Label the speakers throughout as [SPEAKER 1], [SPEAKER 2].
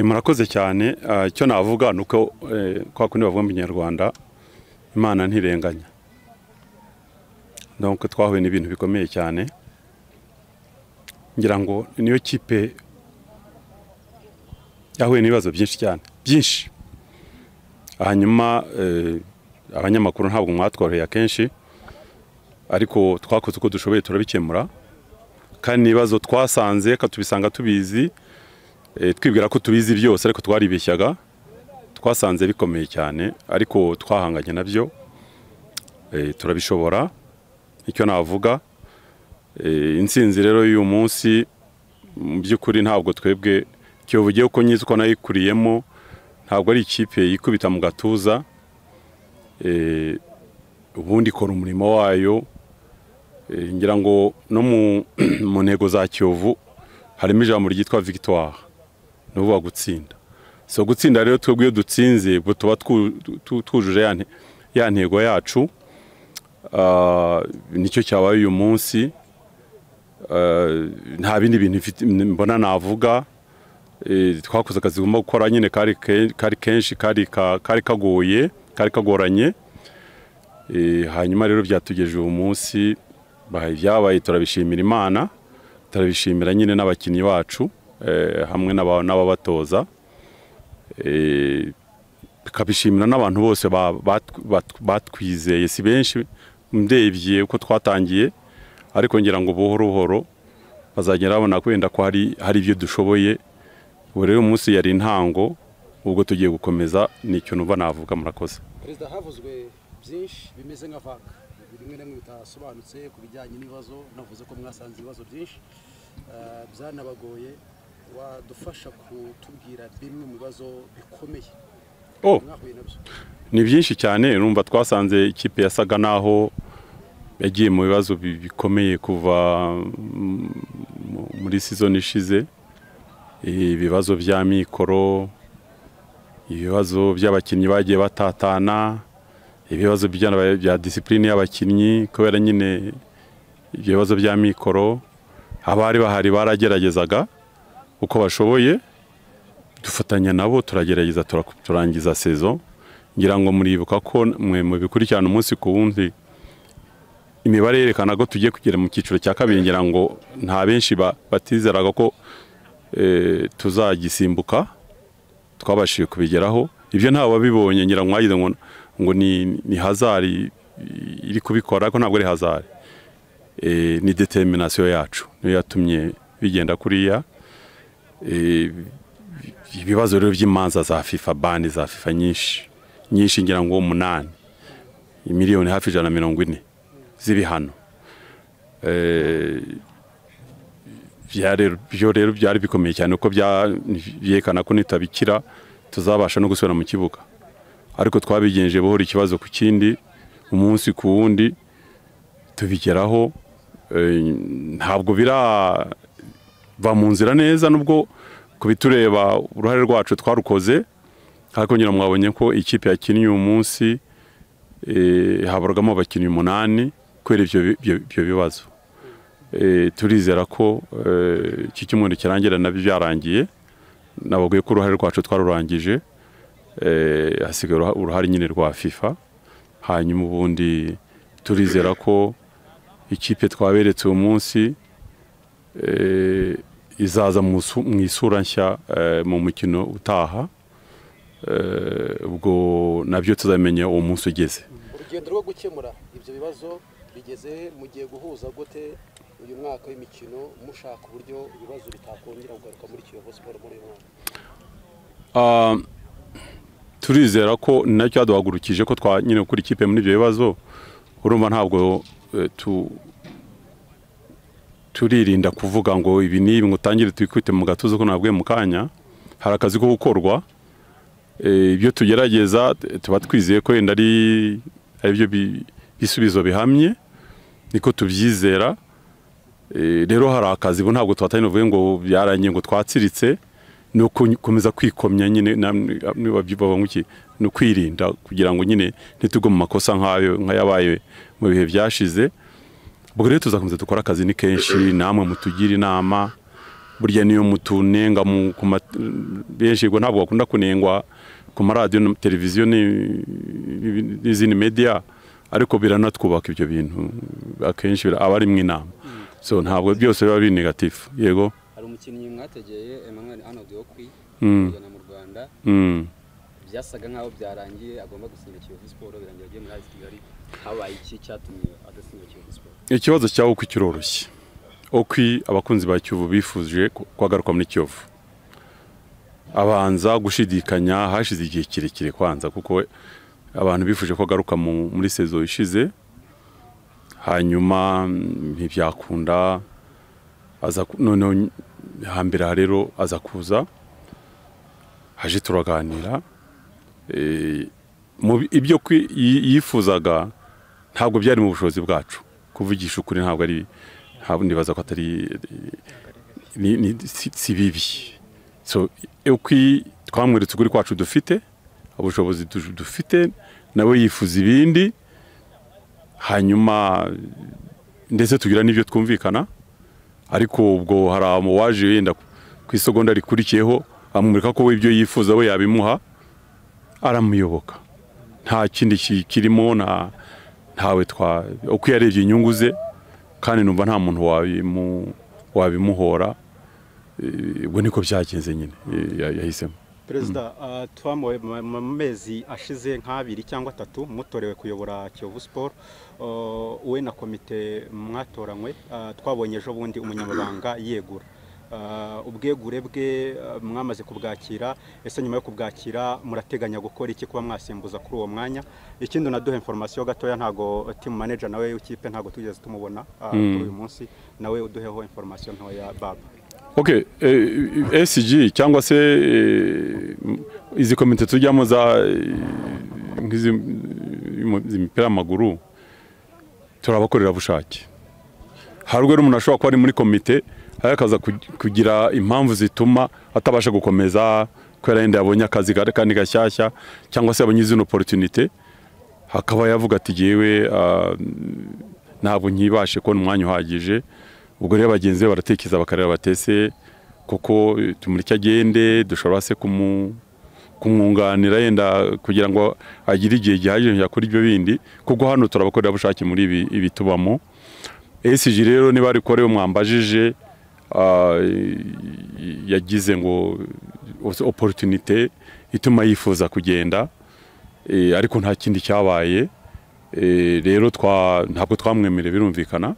[SPEAKER 1] murakoze cyane icyo navuga ni uko kwa kundi bavuga mu kinyarwanda imana ntirenganya nuko twahuye n'ibintu bikomeye cyane ngira ngo niyo kipe yahuye n'ibibazo byinshi cyane byinshi hanyuma abanyamakuru ntabwo mwatworoheye akenshi ariko twakoze uko dushoboye turabikemura kandi n'ibibazo twasanze tubisanga tubizi twibwira ko tubizi byose ariko twaribeshyaga twasanze bikomeye cyane ariko twahanganye nabyo turabishobora icyo navuga insinzi rero y'uyu munsi mu by'ukuri ntabwo twebwe kiyovu ugiye uko nyizi uko nayikuriyemo ntabwo ari ikipe yikubita mu gatuza ubundi ikora umurimo wayo ngira ngo no mu ntego za kiyovu harimo ijambo ryitwa victoire ni ukuvuga gutsinda so gutsinda rero twebwe iyo dutsinze tuba twujuje ya ntego yacu nicyo cyabaye uyu munsi nta bindi bintu mbona navuga twakoze akazi tugomba gukora nyine kari kenshi kari kagoye kari kagoranye hanyuma rero byatugejeje uwo munsi byabaye turabishimira imana turabishimira nyine n'abakinnyi bacu hamwe n'ababatoza tukabishimira n'abantu bose batwizeye si benshi ndebye uko twatangiye ariko ngira ngo buhoro buhoro bazagera babona wenda ko hari ibyo dushoboye ubu rero umunsi yari intango ubwo tugiye gukomeza ni ikintu uba navuga murakoze
[SPEAKER 2] perezida havuzwe byinshi bimeze nka vaga bimwe na bimwe bitasobanutse ku bijyanye n'ibibazo navuze ko mwasanze ibibazo byinshi byanabagoye wadufasha kutubwira bimwe mu bibazo bikomeye
[SPEAKER 1] ni byinshi cyane numva twasanze ikipe yasaga naho yagiye mu bibazo bikomeye kuva muri sizoni ishize ibibazo bya mikoro ibibazo by'abakinnyi bagiye batatana ibibazo bya disipurine y'abakinnyi kubera nyine ibyo bibazo bya mikoro abari bahari barageragezaga uko bashoboye dufatanya nabo turagerageza turangiza sezo ngira ngo muribuka ko mwe mu bikurikirana umunsi ku wundi imibare yerekana ko tugiye kugera mu cyiciro cya kabiri ngira ngo nta benshi batizeraga ko tuzagisimbuka twabashije kubigeraho ibyo ntawe wabibonye ngira ngo mwagize ngo ngo ni hazari iri kubikora ariko ntabwo ari hazari ni determinasiyo yacu niyo yatumye bigenda kuriya ibibazo rero by'imanza za fifa bandi za fifa nyinshi nyinshi ngira ngo umunani miliyoni hafi ijana na mirongo ine z'ibihano byo rero byari bikomeye cyane kuko byerekana ko nitabikira tuzabasha no gusubira mu kibuga ariko twabigenje buhora ikibazo ku kindi umunsi ku wundi tubigeraho ntabwo birava mu nzira neza nubwo ku bitureba uruhare rwacu twarukoze ariko nyine mwabonye ko ikipe yakinnye uyu munsi habarwamo abakinnyi umunani kubera ibyo bibazo turizera ko iki cyumweru kirangira nabyo byarangiye nababwiye ko uruhare rwacu twarurangije hasigaye uruhare nyine rwa fifa hanyuma ubundi turizera ko ikipe twaberetse uwo munsi izaza mu isura nshya mu mukino utaha ubwo nabyo tuzamenya uwo munsi ugeze
[SPEAKER 2] urugendo rwo gukemura ibyo bibazo bigeze mugiye guhuza gute uyu mwaka w'imikino mushaka uburyo ibibazo bitakongera kugaruka muri kiyovu siporo muri uyu mwaka
[SPEAKER 1] turizera ko nacyo cyaduhagurukije ko nyine gukora ikipe muri ibyo bibazo urumva ntabwo turirinda kuvuga ngo ibi n'ibi ngo utangire twikubite mu gatuza ko nabwiye mu kanya hari akazi ko gukorwa ibyo tugerageza tuba twizeye ko wenda ari byo bisubizo bihamye niko tubyizera rero hari akazi ubu ntabwo tubatangira ngo byarangiye ngo twatsiritse ni ukomeza kwikomya nyine ni ukwirinda kugira ngo nyine ntitugwe mu makosa nk'ayo nk'ayabaye mu bihe byashize ubwo rero tuzakomeza dukora akazi ni kenshi namwe mutugire inama burya niyo mutunenga mu- ku ma- benshi ngo ntabwo bakunda kunengwa ku maradiyo na televiziyo ni- n'izindi mediya ariko biranatwubaka ibyo bintu akenshi bira- aba ari mu inama so ntabwo byose biba biri negatifu yego
[SPEAKER 3] hari umukinnyi mwategeye Emmanuel Arnold Okwi
[SPEAKER 1] Mm.
[SPEAKER 3] kujyana mu Rwanda
[SPEAKER 1] Mm.
[SPEAKER 3] byasaga nkaho byarangiye agomba gusinya Kiyovu Sport birangira agiye muri AS Kigali habaye iki cyatumye adasinya Kiyovu Sport
[SPEAKER 1] ikibazo cya Okwi kiroroshye Okwi abakunzi ba Kiyovu bifuje ko- ko agaruka muri Kiyovu abanza gushidikanya hashize igihe kirekire kwanza kuko abantu bifuje ko agaruka mu- muri sezo ishize hanyuma mm, ntibyakunda aza ku- noneho hambere aha rero aza kuza haje turaganira Eh, mu bi- ibyo kwi- yi- yifuzaga ntabwo byari mu bushobozi bwacu kuvugisha ukuri ntabwo ari ntabwo ndibaza ko atari ni- ni- si si bibi so ukwi twamweretse ukuri kwacu dufite ubushobozi du- dufite nawe yifuza ibindi hanyuma ndetse tugira n'ibyo twumvikana ariko ubwo hari waje yenda ku isegonda rikurikiyeho amwereka ko we ibyo yifuza we yabimuha aramuyoboka nta kindi ki- kirimo nta ntawe twa uko yarebye inyungu ze kandi numva nta muntu wabimu- wabimuhora Eh, ubwo niko byagenze nyine eh, ya- yahisemo
[SPEAKER 4] perezida ah, twamuwe mu mu mezi ashize nk'abiri cyangwa atatu mutorewe kuyobora kiyovu siporo we na komite mwatoranywe ah, twabonye ejo bundi umunyamabanga yegura Ah, ubwegure bwe ah, mwamaze kubwakira ese nyuma yo kubwakira murateganya gukora iki kuba mwasimbuza kuri uwo mwanya ikindi unaduha inforomasiyo gatoya ntago timu manager nawe w'ikipe ntago tugeze tumubona ah, kuri uyu munsi nawe uduheho inforomasiyo ntoya baba
[SPEAKER 1] ok eh, sg cyangwa se eh, m- izi komite tujyamo za eh, nk'izi y'umu- z'imipira y'amaguru turi abakorerabushake hari ubwo rero umuntu ashobora kuba ari muri komite ariko akaza kug- kugira impamvu zituma atabasha gukomeza kubera yenda yabonye akazi kari- kandi gashyashya cyangwa se yabonye izindi oporutunite akaba yavuga ati jyewe ah, ntabwo nkibashe kubona umwanya uhagije ubwo rero bagenzi be baratekereza bakareba batese kuko eh, tumureke agende dushobora se kumu- kumwunganira yenda kugira ngo agire igihe gihagije yakora ibyo bindi kuko hano turabakorerabushake muri ibi ibi tubamo esiji rero niba ari kuri we mwambajije ah, yagize ngo oporutunite ituma yifuza kugenda eh, ariko nta kindi cyabaye Eh, rero twa ntabwo twamwemereye birumvikana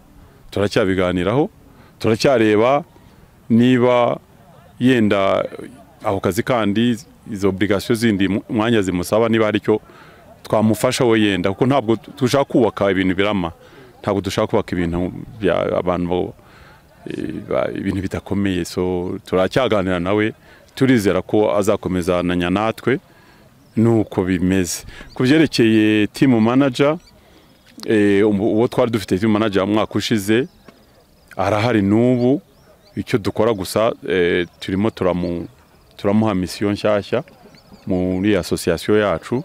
[SPEAKER 1] turacyabiganiraho turacyareba niba yenda ako kazi kandi izo obligasiyo zindi mu- umwanya zimusaba niba hari icyo twamufasha we yenda kuko ntabwo dushaka kubaka ibintu birama ntabwo dushaka kubaka ibintu bya abantu bo- eh, ba- ibintu bidakomeye so turacyaganira nawe turizera ko azakomezananya natwe nuko bimeze ku byerekeye timu manager eh, ubu- uwo twari dufite timu manager umwaka ushize arahari n'ubu icyo dukora gusa eh, turimo turamu turamuha misiyo nshyashya muri asosiyasiyo yacu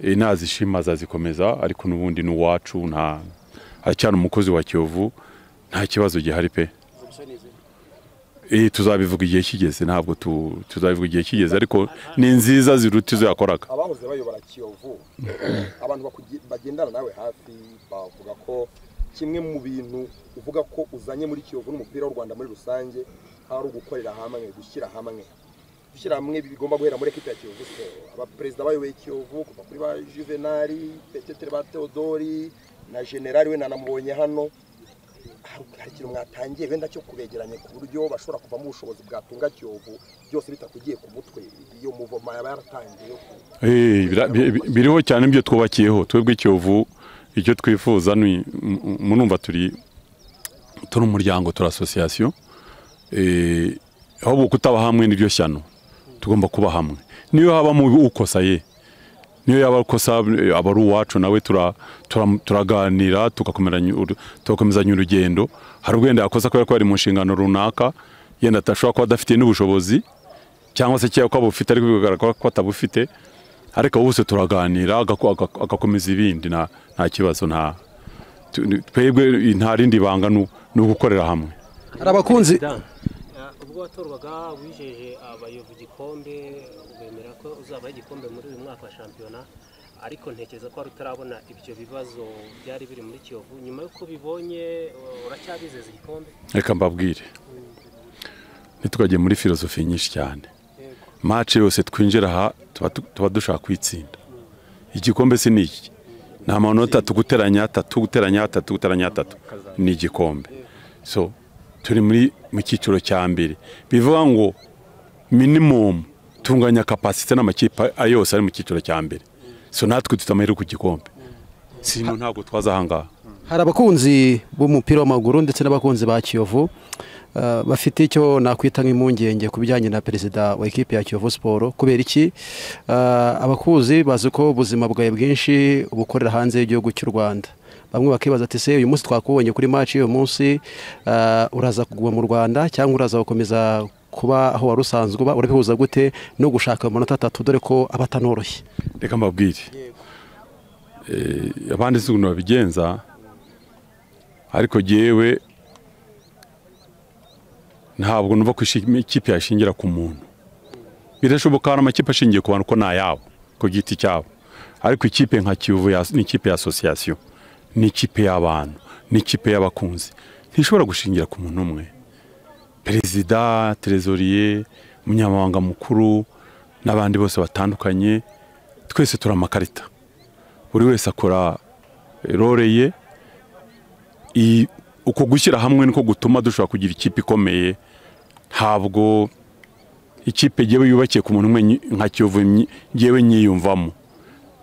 [SPEAKER 1] Eh, nazishima azazikomeza ariko n'ubundi ni uwacu nta aracyari umukozi wa kiyovu nta kibazo gihari pe
[SPEAKER 2] Ubusaneze.
[SPEAKER 1] Eh, tuzabivuga igihe kigeze ntabwo tu- tuzabivuga igihe kigeze ariko ni nziza ziruta izo yakoraga
[SPEAKER 5] abahoze bayobora kiyovu abantu bakugi- bagendana nawe hafi bavuga ko kimwe mu bintu uvuga ko uzanye muri kiyovu n'umupira w'u rwanda muri rusange hari ugukorera hamwe gushyira hamwe gushyira hamwe bigomba guhera muri ekipi ya kiyovu siporo abaperezida bayoboye kiyovu kuva kuri ba juvenali petetere ba teodori na generali we nanamubonye hano hari hari ikintu mwatangiye wenda cyo kubegeranya ku buryo bashobora kuvamo ubushobozi bwatunga kiyovu byose bitakugiye ku mutwe iyo muvoma yaba yaratangiye yo ku-
[SPEAKER 1] Eh, bira- bi- bi- biriho cyane ibyo twubakiyeho twebwe Kiyovu icyo twifuza ni m- m- murumva turi turi umuryango turi asosiyasiyo eh, ahubwo kutaba hamwe n'iryo shyano tugomba kuba hamwe niyo habamo ukosa ye niyo yaba ukosa eh, aba ari uwacu nawe tura- tura- turaganira tugakomeranya uru- tugakomezanya urugendo hari ubwo yenda yakosa kubera ko yari mu nshingano runaka yenda atashobora kuba adafitiye n'ubushobozi cyangwa se cyangwa ko abufite ariko bigaragara ko atabufite ariko bose turaganira agako- agako- agakomeza ibindi nta nta kibazo nta tu- twebwe nta rindi banga ni u- ni ugukorera hamwe
[SPEAKER 2] hari abakunzi
[SPEAKER 6] Dan, ubwo watorwaga wijeje abayovu igikombe wemera ko uzabaha igikombe muri uyu mwaka wa shampiyona ariko ntekereza ko wari utarabona ibyo bibazo byari biri muri kiyovu nyuma y'uko ubibonye uh, uracyabizeza igikombe
[SPEAKER 1] reka mbabwire ntitukajye muri filozofi nyinshi cyane
[SPEAKER 6] yego
[SPEAKER 1] mace yose twinjira aha tuba tu- tuba dushaka kuyitsinda igikombe si ni iki ni amanota tuguteranya atatu guteranya atatu guteranya atatu ni igikombe so turi muri mu cyiciro cya mbere bivuga ngo minimum tunganya kapasite n'amakipe a- yose ari mu cyiciro cya mbere so natwe dufite amahirwe ku gikombe sino ntabwo twaza ahangaha
[SPEAKER 2] hari abakunzi b'umupira w'amaguru ndetse n'abakunzi ba kiyovu eh, bafite icyo nakwita nk'impungenge ku bijyanye na perezida wa ekipi ya kiyovu siporo kubera iki Eh, abakuzi bazi ko ubuzima bwawe bwinshi bukorera hanze y'igihugu cy'u rwanda bamwe bakibaza ati se uyu munsi twakubonye kuri maci uyu munsi eh, uraza kuguma mu rwanda cyangwa uraza gukomeza kuba aho wari usanzwe uba urabihuza gute no gushaka amanota atatu dore ko aba atanoroshye
[SPEAKER 1] reka mbabwire Eh, abandi si ukuntu babigenza ariko jyewe ntabwo numva ko ishi- ikipe yashingira ku muntu birashoboka hari amakipe ashingiye ku bantu ko ni ayabo ku giti cyabo ariko ikipe nka kiyovu ya- ni ikipe ya asosiyasiyo ni ikipe y'abantu ni ikipe y'abakunzi ntishobora gushingira ku muntu umwe perezida terezoriye umunyamabanga mukuru n'abandi bose batandukanye twese turi amakarita buri wese akora role ye I- uko gushyira hamwe niko gutuma dushobora kugira ikipe ikomeye ntabwo ikipe ngewe yubakiye ku muntu umwe nyi- nka kiyovu nyi- ngewe nyiyumvamo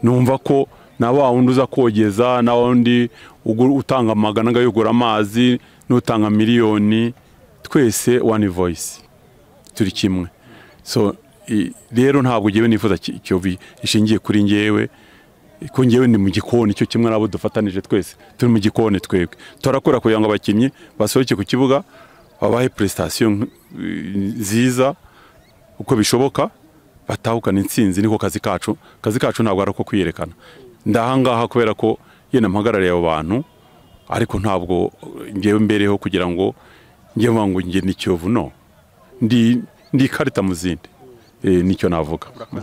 [SPEAKER 1] numva ko na wa wundi uza kogeza na wa wundi ugu- utanga amagana agayogora amazi n'utanga miliyoni twese one voice turi kimwe so i- rero ntabwo ngewe nifuza ki- kiyovu ishingiye kuri ngewe ko ngewe ni mu gikoni cyo kimwe nabo dufatanije twese turi mu gikoni twebwe turakora kugira ngo abakinnyi basohoke ku kibuga babahe prestation nk- nziza uko bishoboka batahukana intsinzi niko kazi kacu kazi kacu ntabwo ari uko kwiyerekana ndahangaha kubera ko yenda mpagarariye abo bantu ariko ntabwo ngewe mbereho kugira ngo ngewe mvuga ngo nge ni kiyovu no ndi ndi ikarita mu zindi Eh, nicyo navuga
[SPEAKER 4] Murakoze